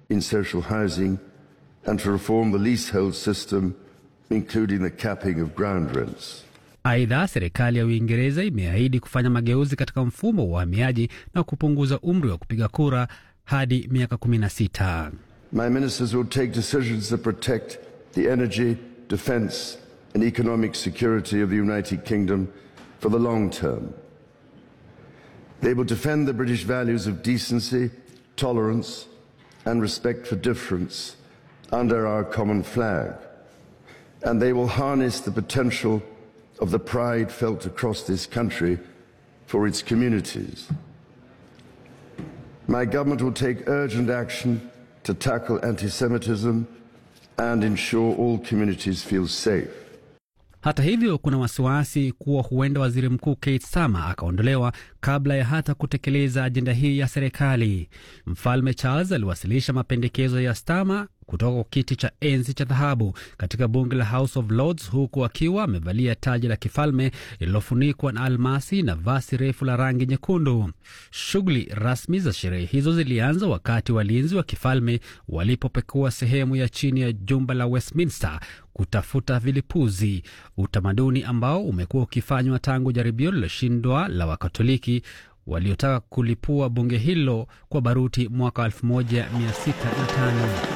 in social housing and to reform the leasehold system, including the capping of ground rents. Aidha, serikali ya Uingereza imeahidi kufanya mageuzi katika mfumo wa uhamiaji na kupunguza umri wa kupiga kura hadi miaka 16. My ministers will take decisions that protect the energy, defence and economic security of the United Kingdom for the long term. They will defend the British values of decency, tolerance and respect for difference under our common flag. And they will harness the potential of the pride felt across this country for its communities. My government will take urgent action to tackle anti Semitism and ensure all communities feel safe. Hata hivyo, kuna wasiwasi kuwa huenda waziri mkuu Keir Starmer akaondolewa kabla ya hata kutekeleza ajenda hii ya serikali. Mfalme Charles aliwasilisha mapendekezo ya Starmer kutoka kwa kiti cha enzi cha dhahabu katika bunge la House of Lords, huku akiwa amevalia taji la kifalme lililofunikwa na almasi na vasi refu la rangi nyekundu. Shughuli rasmi za sherehe hizo zilianza wakati walinzi wa kifalme walipopekua sehemu ya chini ya jumba la Westminster kutafuta vilipuzi, utamaduni ambao umekuwa ukifanywa tangu jaribio lililoshindwa la Wakatoliki waliotaka kulipua bunge hilo kwa baruti mwaka 1605.